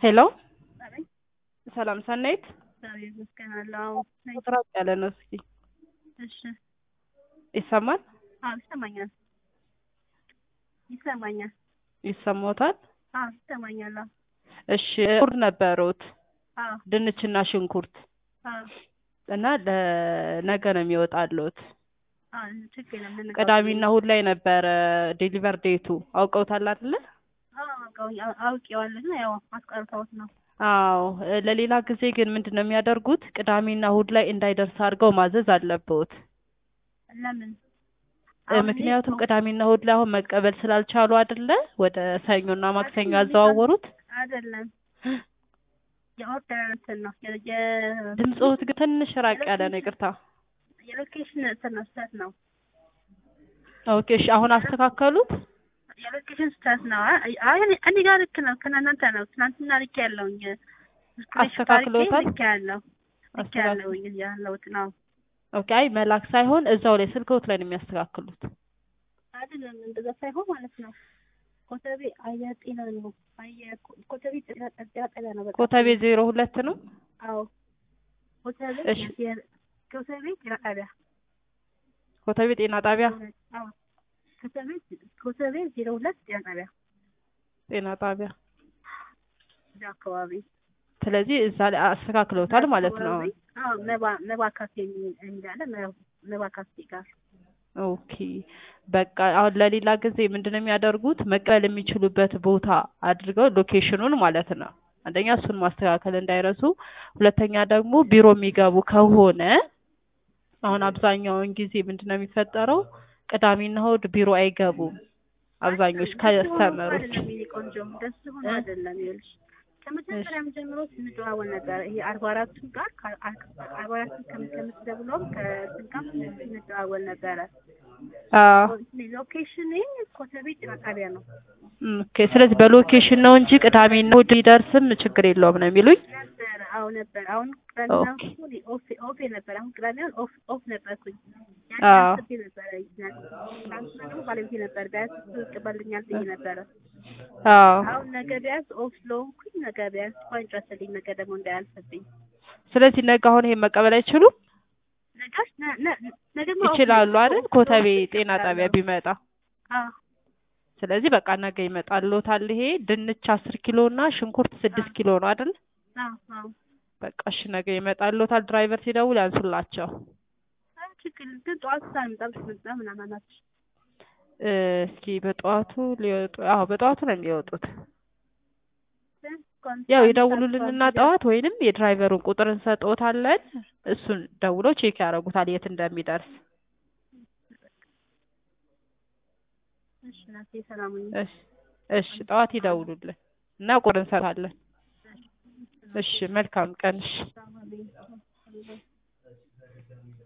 ሄሎ አቤት ሰላም ሰናይት እግዚአብሔር ይመስገን አለው። ራቅ ያለ ነው። እስኪ እሺ ይሰማል? አዎ ይሰማኛል ይሰማኛል ይሰማዎታል? አዎ ይሰማኛል አዎ እሺ ሽንኩርት ነበሩት አዎ ድንችና ሽንኩርት አዎ እና ለነገ ነው የሚወጣሉት። አዎ ችግር የለም ልንቀበል። ቅዳሜና እሑድ ላይ ነበረ ዴሊቨር ዴቱ አውቀውታል አይደለ? አዎ አውቀው- አውቄዋለሁ ግን ያው አስቀርተውት ነው። አዎ ለሌላ ጊዜ ግን ምንድን ነው የሚያደርጉት? ቅዳሜና እሑድ ላይ እንዳይደርስ አድርገው ማዘዝ አለብዎት። ለምን እ አሁን እኔ ምክንያቱም እኮ- ቅዳሜና እሑድ ላይ አሁን መቀበል ስላልቻሉ አይደለ ወደ ሰኞና ማክሰኞ ያዘዋወሩት። አይደለም የኦርደር እንትን ነው የ- የ- ድምፅዎት ግን ትንሽ ራቅ ያለ ነው። ይቅርታ። የሎኬሽን እንትን ነው ስህተት ነው ኦኬ እሺ፣ አሁን አስተካከሉት። የሎኬሽን ስህተት ነው። አይ አይ እኔ እኔ ጋር ልክ ነው ከእናንተ ነው። ትናንትና ልክ ያለውኝ አስተካክለውታል? ልክ ያለው ልክ አስተካክል- ያለውኝ ያለውት ነው ኦኬ። አይ መላክ ሳይሆን እዛው ላይ ስልክዎት ላይ ነው የሚያስተካክሉት። አይደለም እንደዛ ሳይሆን ማለት ነው። ኮተቤ አየር ጤና ነው። አየር ኮተቤ ጤና ጤና ጤና ነው። በቃ ኮተቤ ዜሮ ሁለት ነው። አዎ ኮተቤ እሺ። የ- ኮተቤ ጤና ጣቢያ ኮተቤ ጤና ጣቢያ አዎ ኮተቤ ኮተቤ ዜሮ ሁለት ጤና ጣቢያ ጤና ጣቢያ። እዛ አካባቢ ስለዚህ እዛ ላይ አስተካክለውታል ማለት ነው። አካባቢ፣ አዎ መባ መባ ካፌ የሚል የሚል አለ መ- መባ ካፌ ጋር ኦኬ በቃ አሁን ለሌላ ጊዜ ምንድነው የሚያደርጉት? መቀበል የሚችሉበት ቦታ አድርገው ሎኬሽኑን ማለት ነው። አንደኛ እሱን ማስተካከል እንዳይረሱ፣ ሁለተኛ ደግሞ ቢሮ የሚገቡ ከሆነ አሁን አብዛኛውን ጊዜ ምንድነው የሚፈጠረው? ቅዳሜና እሑድ ቢሮ አይገቡም አብዛኞች ከስተመሮች። አይደለም የኔ ቆንጆ ደስ ሆኖ እ? አይደለም ይኸውልሽ ከመጀመሪያም ጀምሮ ስንደዋወል ነበረ ይሄ አርባ አራቱ ጋር ከ- አርባ አራቱ ከምትደውለውም ከስንት ጋር ስንደዋወል ነበረ አዎ ሎኬሽን ኮተቤ ጤና ጣቢያ ነው ኦኬ። ስለዚህ በሎኬሽን ነው እንጂ ቅዳሜና እሑድ ሊደርስም ችግር የለውም ነው የሚሉኝ። ነበረ አዎ ነበር አሁን ቅዳሜና ኦኬ። እሑድ ኦፍ ኦፍ ነበር አሁን ቅዳሜውን ኦፍ ኦፍ ነበርኩኝ አዎ። ያን አስቤ ነበረ ትናንትና ደግሞ ባለቤቴ ነበር ቢያንስ እሱ ይቀበልኛል ብዬ ነበረ አዎ አሁን ነገ ቢያንስ ኦፍ ስለሆንኩኝ ነገ ቢያንስ እንኳን ጨርስልኝ ነገ ደግሞ እንዳያልፍብኝ ስለዚህ ነገ አሁን ይሄን መቀበል አይችሉም? ነጋሽ ነ- ነ- ነገማ ኦፍ ይችላሉ ነው። አይደል? ኦፍ ኮተቤ ስለሆንኩኝ ጤና ጣቢያ እችላለሁ። ቢመጣ አዎ ስለዚህ በቃ ነገ ይመጣልዎታል። ይሄ ድንች አስር ኪሎ እና ሽንኩርት ስድስት ኪሎ ነው አይደል? አዎ አዎ በቃ እሺ ነገ ይመጣልዎታል። ድራይቨር ሲደውል ያንሱላቸው። አይ ችግር ግን ጠዋት ሳልመጣ ብትመጣ ምናምን አላችሁ እ፣ እስኪ በጠዋቱ ሊወጡ አዎ በጠዋቱ ነው የሚወጡት። ያው ይደውሉልንና ጠዋት ወይንም የድራይቨሩን ቁጥር እንሰጥዎታለን። እሱን ደውሎ ቼክ ያደርጉታል የት እንደሚደርስ። እሺ እናቴ ሰላም ሁኚ። እሺ እሺ ጠዋት ይደውሉልን እና ቁጥር እንሰጣለን። እሺ መልካም ቀን። እሺ ሰላም ሁኚ።